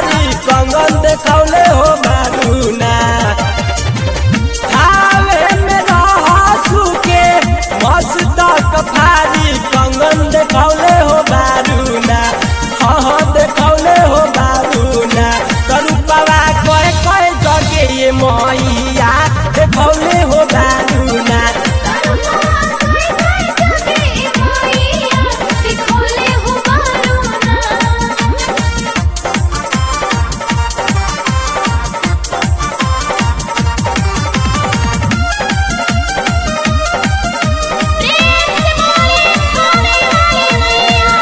भारी कंगन देखौले हो बारूना खावे में रहसु के मस्तक भारी कंगन देखौले हो बारूना हाँ हाँ देखौले हो बारूना करुपवा कहे कहे जगे ये मैया देखौले हो बारूना दिखोले हो बारूना प्रेम से बोले खाने वाली मैया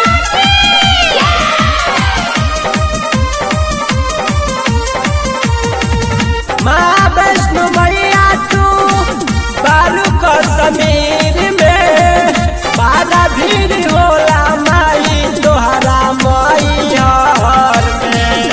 माँ वैष्णो मैया तू बालू का समीर में बारा भीड़ होला माई तोहरा मैहर में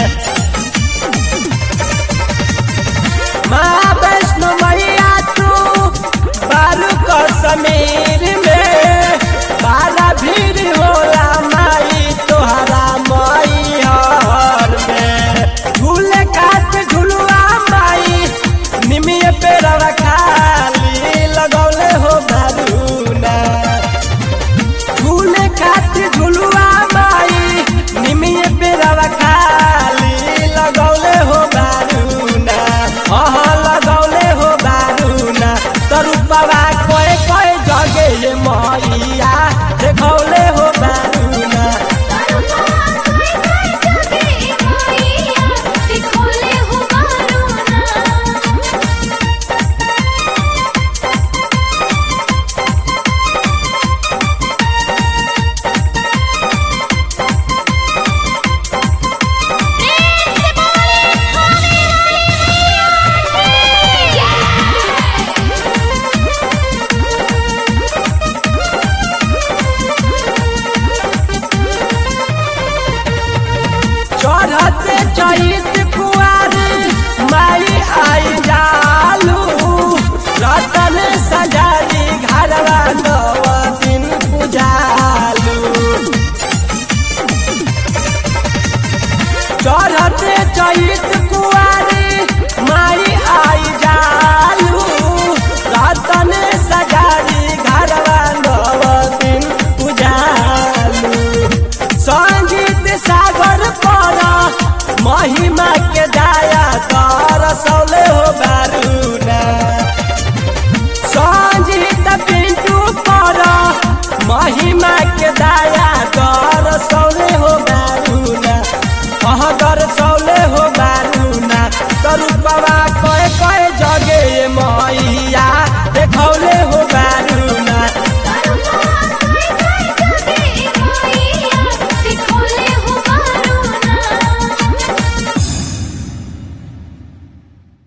माँ वैष्णो मैया तू बालू का समीर में बारा भीड़ होला माई तोहरा मैहर में झूले काट झुलुआ माई निमिये पे रवा खाली लगौले हो बारूना झूले खाट झुलुआ माई निमिये पे रवा खाली लगौले हो बारूना हाँ लगौले हो बारूना तरुपवा कोए कोए जगे ये मैया देखौले हो बारूना दिखोले हो बारूना प्रेम से बोले खाने चढ़ते चैत कुआर माई आई जालू रतन सजारी घरवा नव दिन पुजालू चढ़ते चैत कुआर